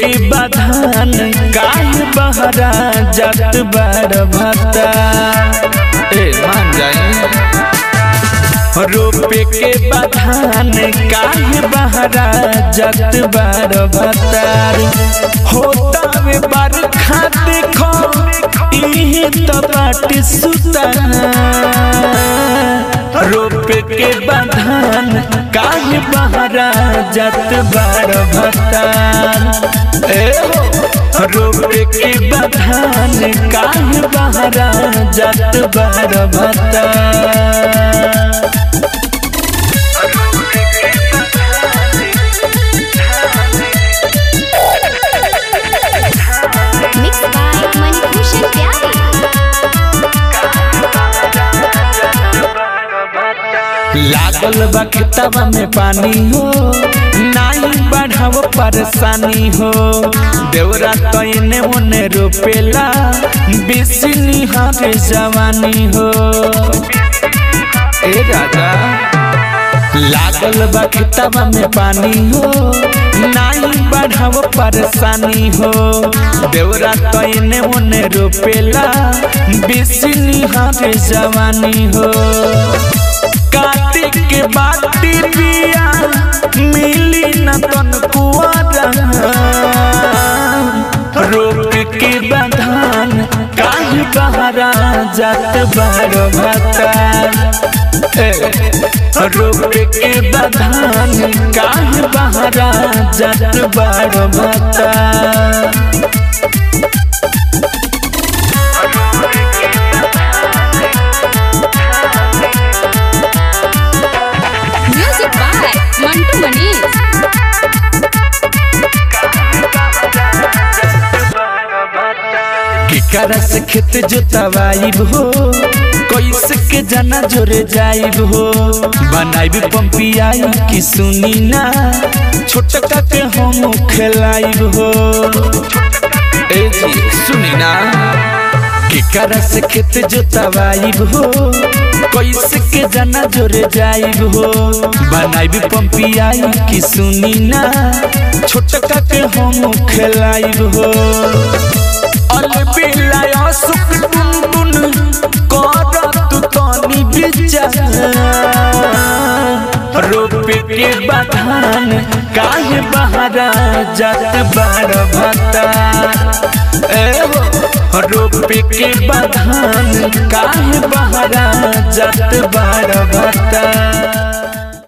के बधान काहे बहरा जात बार भता ए मान जाए रोपे के बधान काहे बहरा जात बार भतार होता वे बरखा देखो इहे तो बाट सुता रोपे के बधान काहे बहरा जात बार भतार ए हो रोपे के बधान काहे बहरा जात बार भतार Mixed by Manibhushan Pyare. लागल बा खेतवा में पानी हो नाही बढ़ाव परेशानी हो देवरा तैने ओने रोपेला बेसी निहारे जवानी हो ए राजा लागल बा खेतवा में पानी हो नाही बढ़ाव परेशानी हो देवरा तैने ओने रोपेला बेसी निहारे जवानी हो काटे के बाटी बिया मिली न तन कुआरा रोक के बधान काहे बहरा जात बार भता रोक के बधान काहे बहरा जात बार भता Music by Mantu Manish. केकरा से खेत जोतवाइब हो कैसे के जाना जोरे जाइब हो बनाइब पंपियाई की सुनी ना छोटका के हम खेलाइब हो ए जी सुनी ना केकरा से खेत जोतवाइब हो कैसे के जाना जोरे जाइब हो बनाइब पंपियाई की सुनी ना छोटका के हम खेलाइब हो अलबिलाया सुख टुन करत तनी विचार रोपे के बधान काहे बहरा जात बार भता ए हो रोपे के बधान काहे बहरा जात बार भता